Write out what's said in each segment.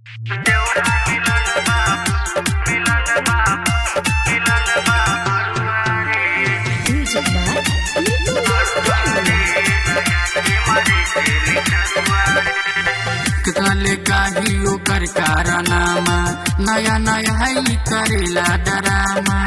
Music by Little कले गाही ओकर कारनामा नया नया है करेला डरामा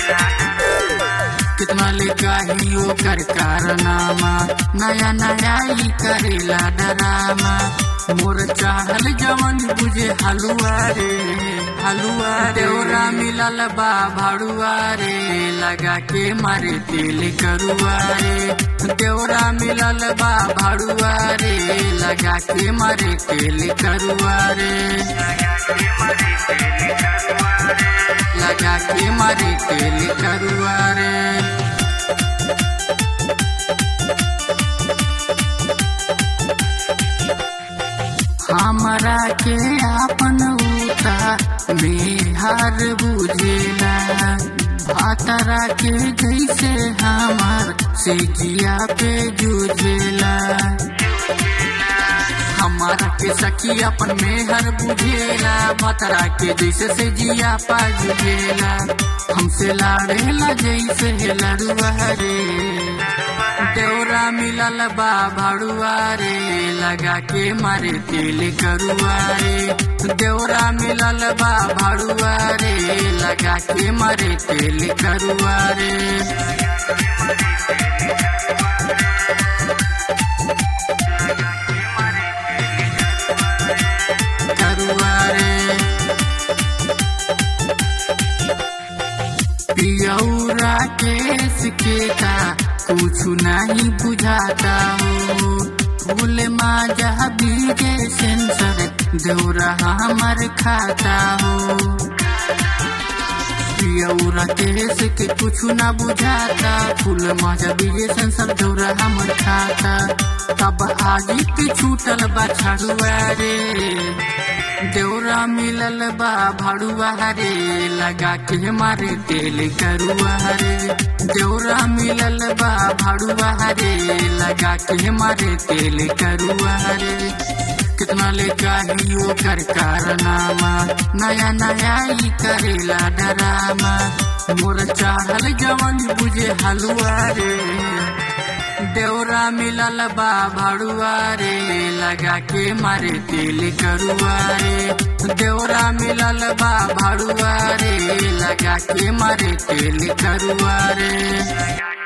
कितना ले गाही ओकर कारनामा नया नया ही करेला डरामा मोर चाहल जवन बुझे हलुआ रे हलुआ देवरा मिलल बा भाड़ुआ रे लगा के मारे तेल करुआ रे देवरा मिलल बा भाड़ुआ रे लगा के मारे तेल करुआ रे लगा के मारे तेल करुआ रे हमरा के आपन उता बिहार बुझेला भातरा के जैसे हमार से जिया पे जुझेला हमारा के सखी अपन मेहर बुझेला भतरा के जैसे से जिया पा जुझेला हमसे लाड़ेला जैसे लड़ुआ रे देवरा मिलल बा भाड़ुआ रे लगा के मारे तेल करुआ रे देवरा मिलल बा भाड़ुआ रे लगा के मारे तेल करुआ रे करुआ रे पियौरा केस के का कुछ नहीं बुझाता हो फूल माजा बीजे सेंसर दौरा हमर खाता हो पियौरा केस के कुछ ना बुझाता फूल माजा बीजे सेंसर दौरा हमर खाता तब आजी के छूटल बा छड़ुआ रे देवरा मिलल बा भाड़ुआ रे लगा के मारे तेल करुआ रे देवरा मिलल बा भाड़ुआ रे लगा के मारे तेल करुआ रे कितना ले चाहिए कर कारनामा नया नया ही करेला डरामा मोर चाहल जवन बुझे हलुआ रे देवरा मिलल बा भाड़ुआ रे लगा के मारे तेल करुआ रे देवरा मिलल बा भाड़ुआ रे लगा के मारे तेल करुआ रे